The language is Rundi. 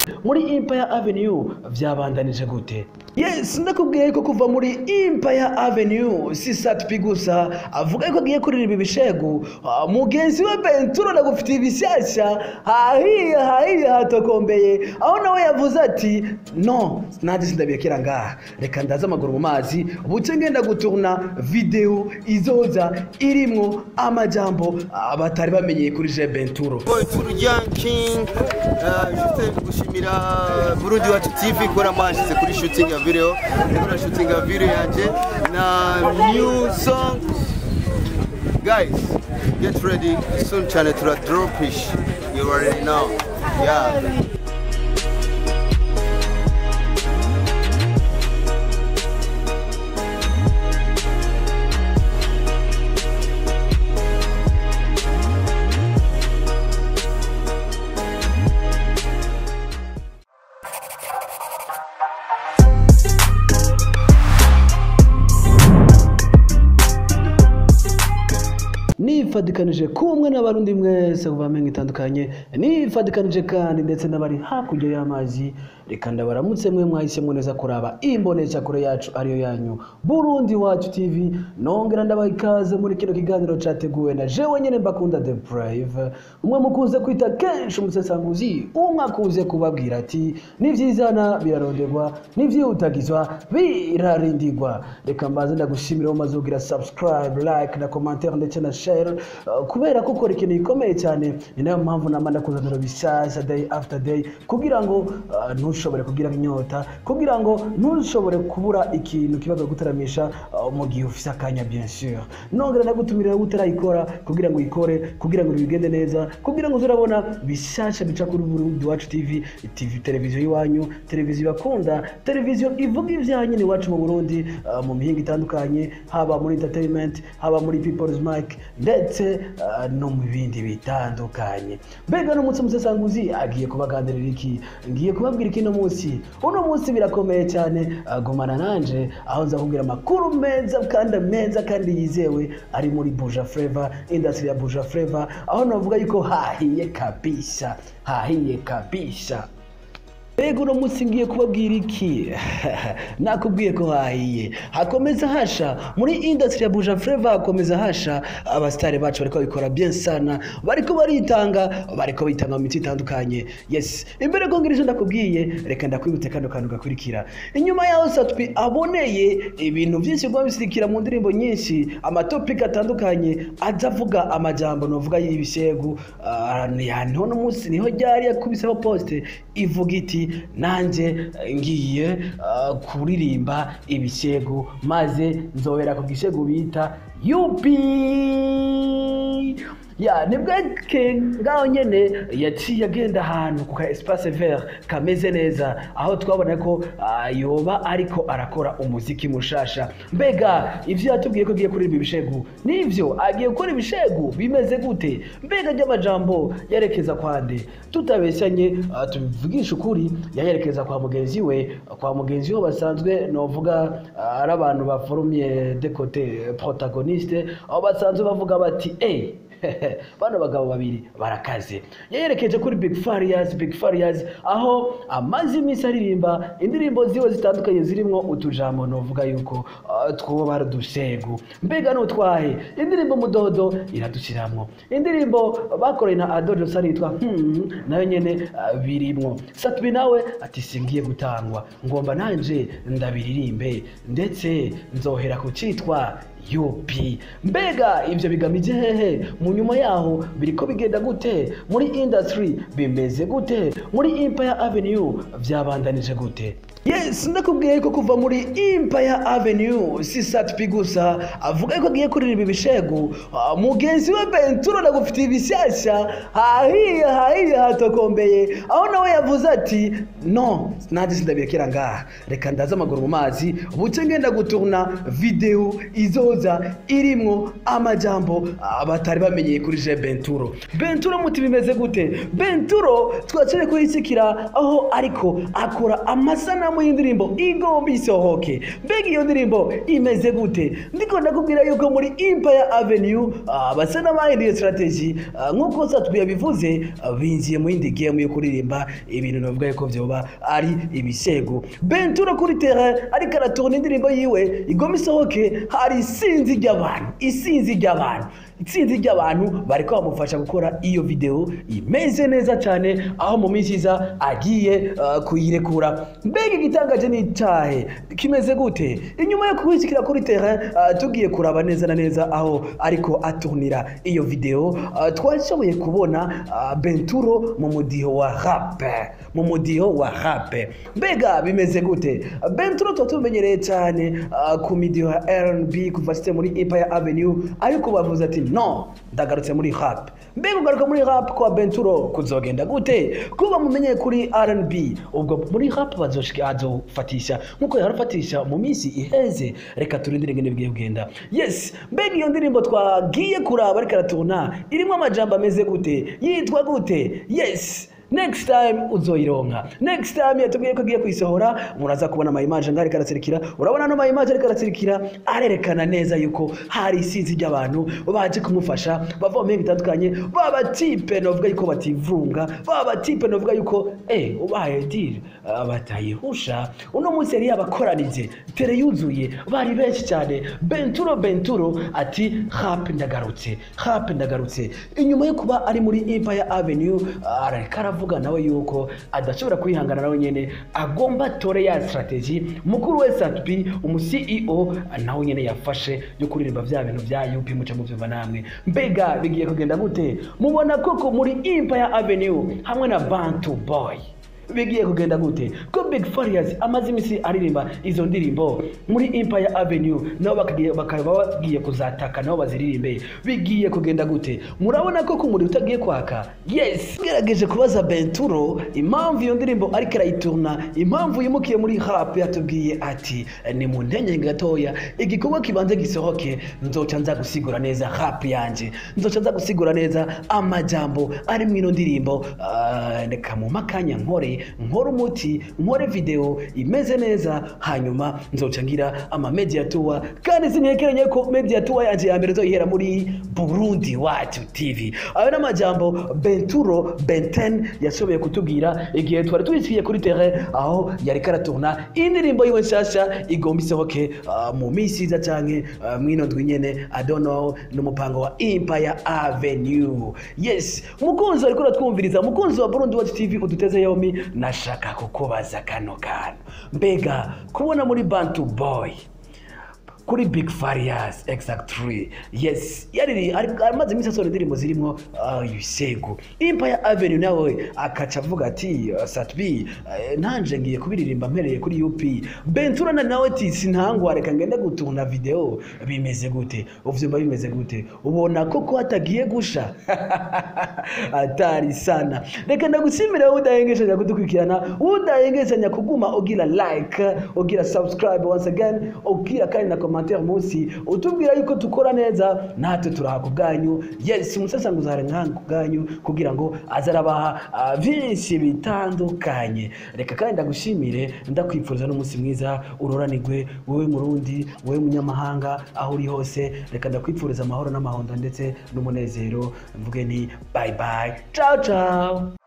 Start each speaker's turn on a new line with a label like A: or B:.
A: muri Empire Avenue byabandanije gute yes ndakubwiye ko kuva muri Empire Avenue si Satpi gusa avuga ko agiye kuririmba ibishegu Ah, mugenzi we Benturo ndagufitiye ibishyashya hahiye hahiye hatokombeye aho nawe yavuze ati no nanjye sindabiyekera ngaha reka ndaze amaguru mu mazi buce ngenda guturuna video izoza irimwo amajambo ah, batari bamenyeye kuri Je Benturo
B: boy Furujan King uh, juste gushimira Burundi wacu TV kora mashize kuri shooting ya video kora shooting ya video yanje na new song guys get ready soon cyane tura dropish you already know yeah
A: nifadikanije kumwe n'abarundi mwese kuva mpenge itandukanye nifadikanije kandi ndetse n'abari hakurya y'amazi reka ndabaramutse mwe mwahisemo neza kuraba imbonesha kure yacu ariyo yanyu burundi wacu tv nongera ndabaha ikaze muri kino kiganiro cyateguwe na jewe nyene mbakunda the brave umwe mukunze kwita kenshi umusesanguzi umwe akunze kubabwira ati n'ivyizana biraronderwa n'ivyihutagizwa birarindigwa reka mbaze ndagushimira wo maze kugira subscribe like na commentaire ndetse na share uh, kubera ko ukora ikintu gikomeye cyane ni nayo mpamvu nama ndakuzanira bishyashya day after day kugira ngo uh, ntushobore kugira inyota kugira ngo ntushobore kubura ikintu kibaga gutaramisha uh, mu gihe ufise akanya bien sûr nongera ndagutumirira utarayikora kugira ngo uyikore kugira ngo bigende neza kugira ngo uzurabona bishyashya bica kuri Burundi wacu TV TV televiziyo y'iwanyu televiziyo bakunda televiziyo ivuga ibyanyu ni iwacu mu Burundi uh, mu mihinga itandukanye haba muri entertainment haba muri people's mic ndetse uh, no mu bindi bitandukanye mbega n'umunsi umusesanguzi agiye kubaganirira iki ngiye kubabwira iki no munsi uno munsi birakomeye cyane uh, gumana nanje aho nza kubwira amakuru meza kandi meza kandi yizewe ari muri Buja Flavor industry ya Buja Flavor aho navuga yuko hahiye kabisa hahiye kabisa Mbega uno munsi ngiye kubabwira iki nakubwiye ko hahiye hakomeza hasha muri industry ya Buja Flavor hakomeza hasha abasitari bacu bariko babikora bien sana bariko baritanga bariko bitanga mu miti itandukanye yes imbere ko ngira ivyo ndakubwiye reka ndakwibutse kano kantu gakurikira inyuma yaho Satpi aboneye ibintu byinshi bwo bisirikira mu ndirimbo nyinshi amatopika atandukanye aza avuga amajambo novuga y'ibishegu uh, niho no munsi niho ryari yakubiseho poste ivuga iti nanjye ngiye uh, kuririmba ibishegu maze nzobera ku gishegu bita yupi ya nibwo ke ngaho nyene yaciye agenda ahantu ku ka espace vert kameze neza aho twabona ko uh, yoba ariko arakora umuziki mushasha mbega ivyo yatubwiye ko agiye kuririmba ibishegu nivyo agiye gukora ibishegu bimeze gute mbega ry'amajambo yerekeza kwande tutabeshyanye uh, tubivugisha ukuri yayerekeza kwa mugenzi we kwa mugenzi we basanzwe novuga uh, ari abantu baforumye de côté protagoniste aho basanzwe bavuga bati eh bano bagabo babiri barakaze yayerekeje kuri big farias big farias aho amaze iminsi aririmba indirimbo ziwe zitandukanye zirimwo utujambo novuga yuko uh, twoba ari udusego mbega nutwahe indirimbo mudodo iradushiramwo indirimbo bakoreye na adojo sari yitwa hmm, nayo nyene uh, birimwo satbi nawe ati singiye gutangwa ngomba nanje ndabiririmbe ndetse nzohera ku citwa yupi mbega ivyo bigamije hehe mu nyuma yaho biriko bigenda gute muri industry bimeze gute muri empire avenue vyabandanije gute yes ndakubwiye ko kuva muri empire avenue si satpi gusa avuga ko agiye kuririmba ibishegu Ah, mugenzi we benturo ndagufitiye ibishyashya hahiye hahiye hatokombeye aho nawe yavuze ati no nanjye sindabiyekera ngaha reka ndaze amaguru mu mazi buce ngenda guturuna video izo yoza irimwo amajambo ah, batari bamenyeye kuri je benturo benturo muti bimeze gute benturo twaciye kuyisikira aho ariko akora amasanamu y'indirimbo igomba isohoke mbega iyo ndirimbo imeze gute ndiko ndakubwira yuko muri empire avenue ah, basa n'abahinduye strategy ah, nk'uko satwe yabivuze ah, binjiye mu yindi game yo kuririmba ibintu navuga yuko vyoba ari ibisego benturo kuri terrain ariko aratora indirimbo yiwe igomba isohoke hari isinzi ry'abantu isinzi ry'abantu itsinzi ry'abantu bariko bamufasha gukora iyo video imeze neza cyane aho mu minsi iza agiye uh, kuyirekura mbega igitangaje ni icyahe kimeze gute inyuma yo kubisikira kuri terrain uh, tugiye kuraba neza na neza aho ariko aturnira iyo video uh, twashoboye kubona uh, benturo mu mudiho wa rap mu mudiho wa rap mbega bimeze gute benturo tuba tumenyereye cyane uh, ku midiho ya R&B kuva site muri Empire Avenue ariko bavuze ati no ndagarutse muri rap mbega ugaruka muri rap kwa benturo kuzogenda gute kuba mumenyeye kuri R&B ubwo muri rap bazoshika azofatisha nkuko yarafatisha mu minsi iheze reka turindire ngene bigiye kugenda yes mbega iyo ndirimbo twagiye kuraba ariko aratuna irimo amajambo ameze gute yitwa gute yes next time uzoyironka next time yatubwiye ko agiye kuyisohora muraza kubona ama image ngari karasirikira urabona no ama image ariko arasirikira arerekana neza yuko hari isinzi ry'abantu baje kumufasha bava mu mihingo itandukanye baba tipe novuga yuko bativunga baba tipe novuga yuko eh ubaye deal uh, batayihusha uno munsi yari yabakoranije tere yuzuye bari benshi cyane benturo benturo ati rap ndagarutse rap ndagarutse inyuma yo kuba ari muri Empire Avenue arareka aravuga nawe yuko adashobora kwihangana nawe nyene agomba tore ya strategy mukuru we Satbi umu CEO nawe nyene yafashe yo kuririmba vya bintu vya UP muca mu vyumva namwe mbega bigiye kugenda gute mubona koko muri Empire Avenue hamwe na Bantu Boy bigiye kugenda gute ko Big Farious amaze imisi aririmba izo ndirimbo muri Empire Avenue nabo bakagiye bakaba bagiye kuzataka nabo baziririmbe bigiye kugenda gute murabona ko ku muri utagiye kwaka yes gerageje kubaza Benturo impamvu iyo ndirimbo ariko arayiturna impamvu yimukiye muri rap yatubwiye ati ni mu ntenye gatoya igikorwa kibanze gisohoke nzoca nza gusigura neza rap yanje nzoca nza gusigura neza amajambo ari mu ino ndirimbo ah, reka mu makanya nkore nkore umuti nkore video imeze neza hanyuma nzoca ngira ama media tour kandi sintekeranye ko media tour yanje ya mbere zoyihera muri Burundi Wacu TV ayo n'amajambo Benturo Benten yashoboye kutubwira igihe twari tuyiciye kuri terrain aho yari karaturna indirimbo yiwe nshasha igomba isohoke uh, mu minsi iza canke uh, mwino ndwi nyene I don't know n'umupango wa Empire Avenue yes mukunzi ariko uratwumviriza mukunzi wa Burundi Wacu TV uduteze yombi nashaka kukubaza kano kantu mbega kubona muri Bantu Boy kuri Big Farious Exact 3 yes yari amaze iminsi asohora indirimbo zirimo uh, ibisego Empire Avenue nawe akaca avuga ati uh, Satbi uh, nanje ngiye kubiririmba mpereye kuri UP Bentura na nawe ati sintangwa reka ngende gutuna video bimeze gute uvyumva bimeze gute ubona koko hatagiye gusha atari sana reka ndagushimira wowe udahengeshanya kudukurikirana udahengeshanya kuguma ugira like ugira subscribe once again ugira kandi na commentaire munsi utubwira yuko tukora neza natwe turaha ku bwanyu yes umusasanguzi hari nk'aha ku bwanyu kugira ngo aze arabaha ah, byinshi bitandukanye reka kandi ndagushimire ndakwifuriza n'umunsi mwiza uroranigwe wowe murundi wowe munyamahanga aho uri hose reka ndakwifuriza amahoro n'amahondo ndetse n'umunezero mvuge ni bye bye ciao ciao